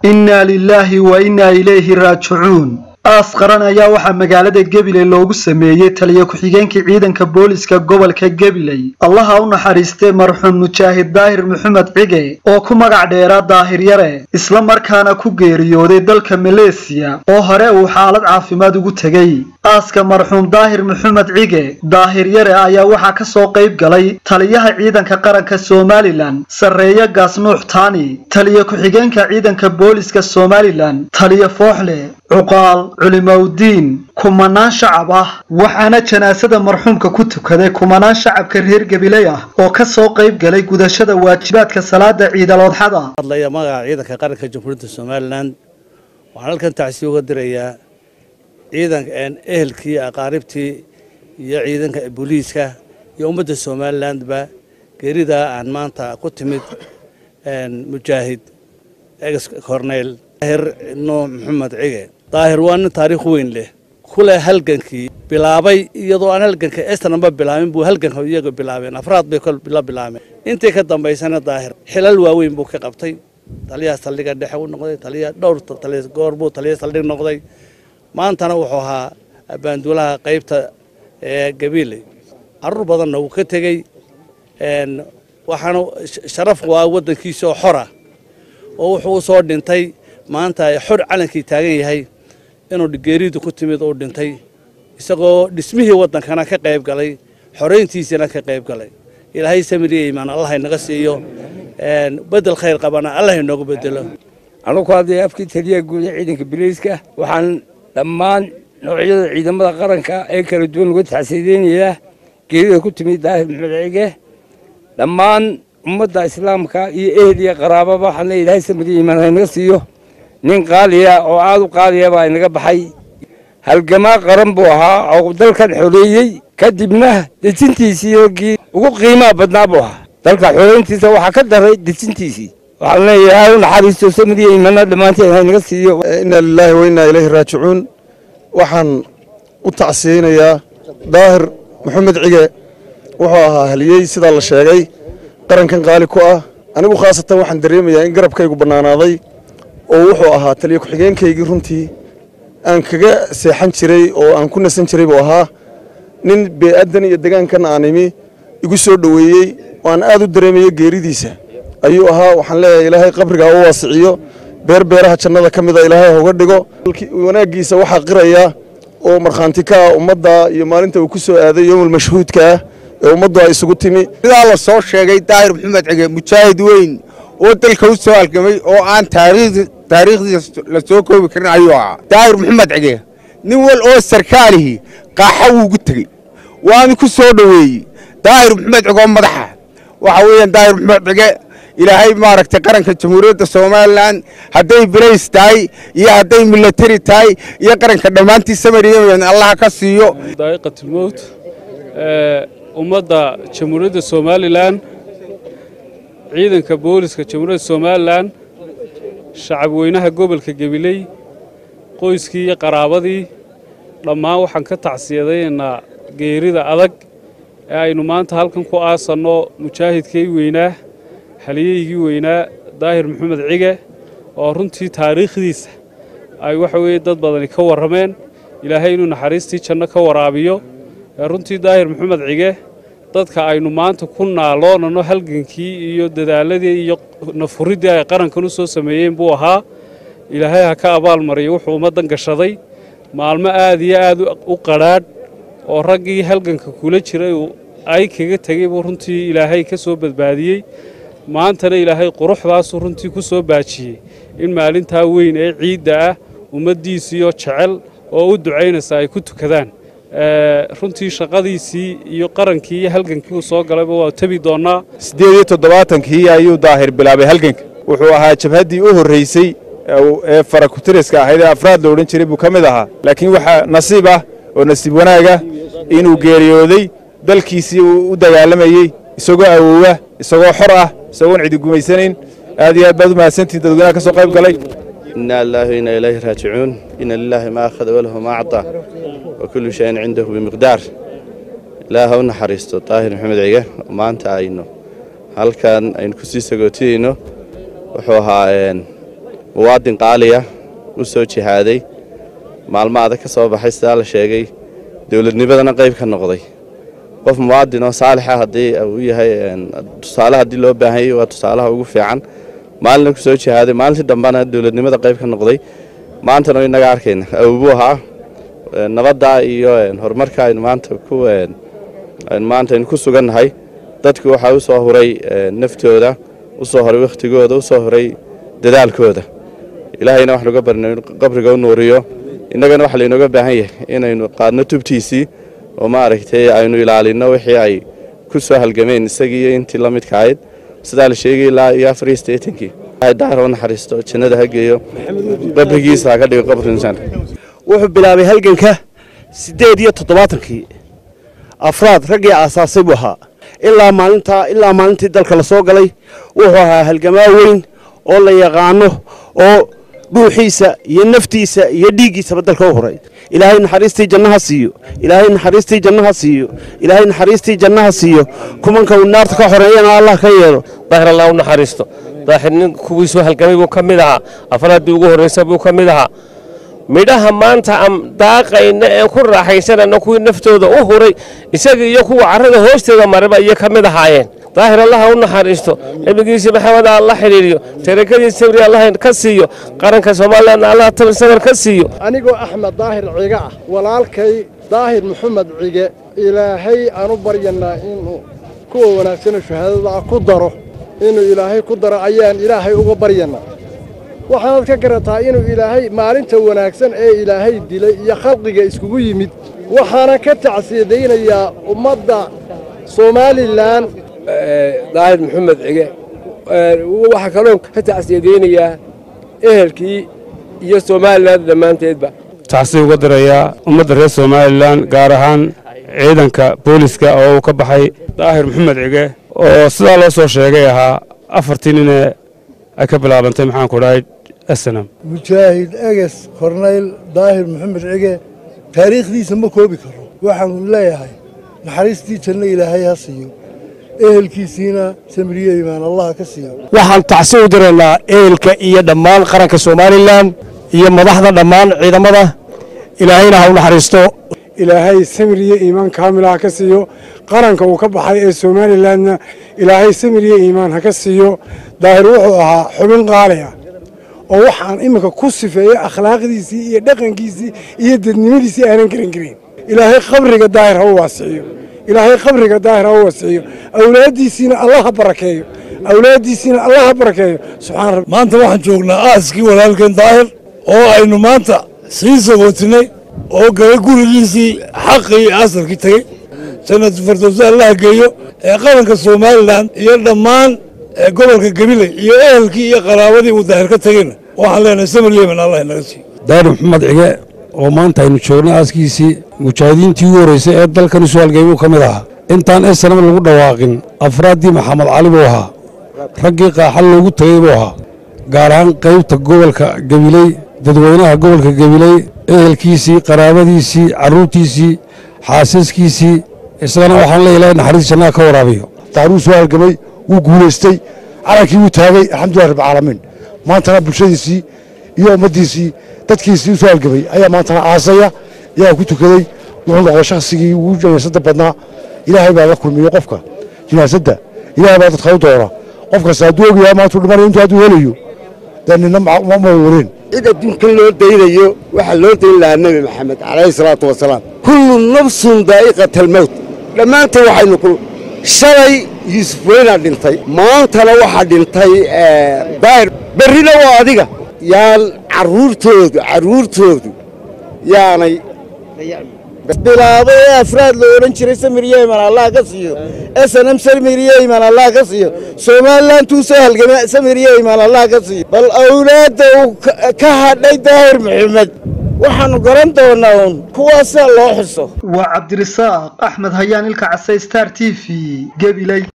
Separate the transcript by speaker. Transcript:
Speaker 1: innaa lilaahi wa innaa ilayhi raajicuun aas qaran ayaa waxaa magaalada gabiley loogu sameeyey taliya ku-xigeenkii ciidanka booliska gobolka gabiley allaha u naxariistee marxuum mujaahid daahir maxamed cige oo ku magac dheeraa daahir yare isla markaana ku geeriyooday dalka maleesiya oo hore uu xaalad caafimaad ugu tegey aaska marxuum daahir maxamed cige daahir yare ayaa waxaa ka soo qayb galay taliyaha ciidanka qaranka somalilan sarreeye gaasnuux taani taliya ku-xigeenka ciidanka booliska somalilan taliya fooxle cuqaal culimowdiin kumanaan shacab ah waxaana janaasada marxuumka ku tukaday kumanaan shacabka reer gabiley ah oo ka soo qayb galay gudashada waajibaadka salaada ciidaloodxada
Speaker 2: hadlaya magaca ciidanka qaranka jamhuuriyadda somalilan waxaan halkan tacsi uga dirayaa ciidanka ehelkii aqaaribtii iyo ciidanka booliiska iyo ummadda somalilandba geeridaa aan maanta ku timid mujaahid ex corneyl daahir nuux maxamed cige daahir waa nin taariikh weyn leh kule halgankii bilaabay iyadoo aan halganka estananba bilaabin buu halganka iyaga bilaabeen afraad bay la bilaabeen intii ka dambaysana daahir xilal waaweyn buu ka qabtay taliyaha saldhiga dhexe u noqday taliya dhowr taliya goor buu taliya saldhig noqday maantana wuxuu ahaa baanduulaha qaybta ee gabiiley carruur badanna wuu ka tegey waxaana sharaf waa waddankiisa oo xora oo wuxuu u soo dhintay maanta xor calankii taagan yahay inuu geeridu ku timid uu dhintay isagoo dhismihii waddankana ka qayb galay xorayntiisina ka qayb galay ilaahay samiriya imaan allah inaga siiyo bedel khayr qabana allah inoogu bedelo
Speaker 3: anugu hadday afkii taliyaha guud ee ciidanka biliiska waxaan dhammaan noocyada ciidamada qaranka ee kala duwan uga taxsiideynayaa geerida ku timid daahir maxmed cige dhammaan ummadda islaamka iyo ehel iyo qaraababa waxaan leeyahay ilaahay samiriya imaan inaga siiyo nin qaaliya oo aad u qaaliya baa inaga baxay halgamaa qaran buu ahaa oo dalkan xoreeyey kadibna dejintiisii raggii ugu qiimaha badnaa buu ahaa dalka xoreyntiisa waxaa ka daray dejintiisii waxaan leeyahay aad u naxariisto samiriya imaana dhammaanteen ha inaga siiyo
Speaker 4: inna lilaahi wa innaa ilayhi raajicuun waxaan u tacsiyeynayaa daahir maxamed cige wuxuu ahaa haliyey sidaa la sheegay qarankan qaali ku ah anigu khaasatan waxaan dareemayaa in garabkaygu bannaanaaday oo wuxuu ahaa taliya ku-xigeenkaygii runtii aan kaga seexan jiray oo aan ku nasan jiray buu ahaa nin bee'addan iyo degaankan aan imi igu soo dhoweeyey oo aan aad u dareemayo geeridiisa ayuu ahaa waxaan leeyahay ilaahay qabrigaa u waasiciyo beer beeraha jannada ka mida ilaahay hoga dhigo wanaaggiisa waxaa qiraya oo markhaanti ka ah ummadda iyo maalinta uu ku soo aaday yowmul mashhuudka ah ee ummaddu ay isugu timi
Speaker 5: sidaa la soo sheegay daahir maxamed cige mujaahid weyn oo dalka u soo halgamay oo aan taariikhdiisa la soo koobi karin ayuu ahaa daahir maxamed cige nin wal oo sarkaalihii qaaxa wuugu tegey waanu ku soo dhoweeyey daahir maxamed cige oo madaxa waxa weeyaan daahir maxamed cige ilaahay maaragtay qaranka jamhuuriyadda somalilan hadday balays tahay iyo hadday milatari tahay iyo qaranka dhammaantii samariyaman allaha ka siiyo
Speaker 6: daa'iqatulmowt ummadda jamhuuriyadda somalilan ciidanka booliska jamhuuriyadda somalilan shacab weynaha gobolka gabiley qoyskii iyo qaraabadii dhammaan waxaan ka tacsiyadaynaa geerida adag ee aynu maanta halkan ku aasanno mujaahidkii weynaa haliyeygii weynaa daahir maxamed cige oo runtii taariikhdiisa ay waxa weeye dad badani ka warrameen ilaahay inuu naxariistii janno ka waraabiyo runtii daahir maxamed cige dadka aynu maanta ku naaloonano halgankii iyo dadaaladii iyo nafuriddii ay qarankan u soo sameeyeen buu ahaa ilaahay ha ka abaalmariyo wuxuu ummaddan gashaday maalmo aad iyo aad u qadhaadh oo raggii halganka kula jiray ay kaga tegey buu runtii ilaahay ka soo badbaadiyey maantana ilaahay quruxdaasuu runtii ku soo baajiyey in maalintaa weyn ee ciidda ah ummaddiisiioo jecel oo u ducaynaysa ay ku tukadaan runtii shaqadiisii iyo qarankii iyo halgankii uu soo galayba waa tebi doonnaa
Speaker 7: siddeed iyo toddobaatankii ayuu daahir bilaabay halganka wuxuu ahaa jabhaddii u horraysay ee farakutiriska ahayd ee afraad la odhan jiray buu ka mid ahaa laakiin waxaa nasiib ah oo nasiib wanaaga inuu geeriyooday dalkiisii uu u dagaalamayey isagoo awoowa isagoo xor ah isagoon cidi gumaysanayn aad iyo aad baad u mahadsantihin dadweynaha ka soo qayb galay
Speaker 8: إنا الله وإنا إليه راجعون إن لله ما أخذ وله ما أعطى وكل شيء عنده بمقدار لا هو نحريستو طاهر محمد عيقة وما أنت عينه هل كان أين كسي سقوتينه وحوها muwaadin qaaliya u soo jihaaday maalmo adag ka soo baxay sidaa la sheegay dowladnimadana qayb ka noqday qof muwaadin oo saalixa haddii uu yahay tusaale haddii loo baahanyay waa tusaalaha ugu fiican maalina ku soo jihaaday maalintii dambena dowladnimada qayb ka noqday maantana inaga arkayna awbuu ahaa nabadda iyo horumarka aynu maanta ku maanta aynu ku sugannahay dadku waxaa u soo huray naftooda u soo horay wakhtigooda u soo horay dadaalkooda ilaahayna wax nuga barna qabriga u nuuriyo innagana waxa laynooga baahan yahay inaynu qaadno tubtiisii oo maaragtay aynu ilaalinno wixii ay ku soo halgameen isagii iyo intii la midka ahayd sidaa la sheegay ilaa iyo afar iyo siddeetankii daahir u naxariisto jannada ha geeyo qabrigiisa ha ka dhigo qabri insaan
Speaker 9: wuxuu bilaabay halganka siddeed iyo toddobaatankii afraad raggii aasaasay buu ahaa ilaa maalintaa ilaa maalintii dalka la soo galay wuxuu ahaa halgamaa weyn oo la yaqaano oo dhuuxiisa iyo naftiisa iyo dhiiggiisaba dalka u huray ilaahay naxariistii jannaha siiyo ilaahay naxariistii jannaha siiyo ilaahay naxariistii jannaha siiyo kumanka uu naarta ka xoreeyana allah ka yeelo
Speaker 10: daahir allah u naxariisto daahir nin kuwiisuu halgamay buu ka mid ahaa afraaddii ugu horraysa buu ka mid ahaa midhaha maanta aan daaqayna ee ku raaxaysanayna kuwii naftooda u huray isaga iyo kuwa carrada hoosteeda maraba iyo ka mid ahaayeen daahir allaha u naxariisto nebigiisii maxameda alla xidhiiriyo tarakadii sabri allah ka siiyo qaranka somalilan allah tabi sabar ka siiyo
Speaker 11: anigoo axmed daahir ciga ah walaalkay daahir maxamed cige ilaahay aan u baryanaa inuu kuwa wanaagsanoo shahaadada ah ku daro inuu ilaahay ku daro ayaan ilaahay uga baryanaa waxaanaad ka garataa inuu ilaahay maalinta wanaagsan ee ilaahay dilay iyo khalqiga iskugu yimid waxaana ka tacsiyadaynayaa ummadda somalilan
Speaker 3: daahir maxamed cige waxaa kaloo ka tacsiyadaynayaa ehelkii iyo somalilan dhammaanteedba
Speaker 6: tacsi uga dirayaa ummadda reer somalilan gaar ahaan ciidanka booliska oo uu ka baxay daahir maxamed cige oo sidaa loo soo sheegay ahaa afartii nine ay ka bilaabantay maxaanku dhahay snam
Speaker 12: mujaahid eges kornayl daahir maxamed cige taariikhdiisa ma koobi karo waxaanu leeyahay naxariistii janno ilaahay ha siiyo ehelkiisiina samiriye imaan allah ka siiyo
Speaker 9: waxaan tacsi u diraynaa ehelka iyo dhammaan qaranka somalilan iyo madaxda dhammaan ciidamada ilaahayna ha u naxariisto
Speaker 13: ilaahay samir iyo iimaan kaamila ha ka siiyo qaranka uu ka baxay ee somalilanna ilaahay samir iyo iimaan ha ka siiyo daahir wuxuu ahaa xubin qaali ah oo waxaan iminka ku sifeeyey akhlaaqdiisii iyo dhaqankiisii iyo dadnimadiisii aanan garan karin ilaahay qabriga daahir ha u waasiciyo ilaahay qabriga daahir ha u waasiciyo awlaaddiisiina allah ha barakeeyo awlaaddiisiina allah ha barakeeyo subxaan rabbi
Speaker 14: maanta waxaan joognaa aaskii walaalkeen daahir oo aynu maanta sii sagootinay oo galay gurigiisii xaqii asalkii tegey jannatu firdowsi allaha geeyo ee qaranka somalilan iyo dhammaan gobolka gabiley iyo ehelkii iyo qaraabadii uu daahir ka tegeyna waxaan leenahay samir yemen allah inaga siiyo
Speaker 15: daahir maxamed cige oo maanta aynu joogno aaskiisii mujaahidiintii ugu horreysay ee dalkan isu halgeymuu ka mid ahaa intaan esanama lagu dhawaaqin afraaddii maxamed cali buu ahaa raggii qaaxal loogu tegey buu ahaa gaar ahaan qaybta gobolka gabiley dadweynaha gobolka gabiley ehelkiisii qaraabadiisii carruurtiisii xaasaskiisii isagana waxaan leeya ilahay naxariis jannaha ka waraabiyo
Speaker 16: daaruu soo halgamay wuu guulaystay calankii wuu taagay alxamdulilah rabbilcaalamiin maantana bulshadiisii iyo ummaddiisii dadkiisii u soo halgamay ayaa maantana aasaya ayaa ku tukaday wuxuu noqday shakhsigii ugu jinaasadda badnaa ilaahay baa la kulmiyo qofka jinaasadda ilaahay baa dadka u doora qof kasta hadduu ogyahay maantuu dhimanayo intuu hadduu helayo dee nina ma wareen
Speaker 17: cid adduunkan loo daynayo waxaa loo dayn lahaa nebi maxamed calayhi salaatu wasalaam kullu nafsun daa'iqata almowt dhammaanteen waxaynu ku shalay yuusuf weynaa dhintay maantana waxaa dhintay daahir berrina waa adiga yaan carruurtoodu carruurtoodu yaanay
Speaker 18: bilaabay ee afraad la odhan jiray samir yeman allah ka siiyo snm samir yeman allah ka siiyo somalilan tuu soo halgamay samir yeman allah ka siiyo bal awlaadda uu ka hadhay daahir maxamed waxaannu garan doonaa uun kuwaasaa loo xuso
Speaker 1: waa cabdirisaaq axmed hayaan ilka casay star t v gebiley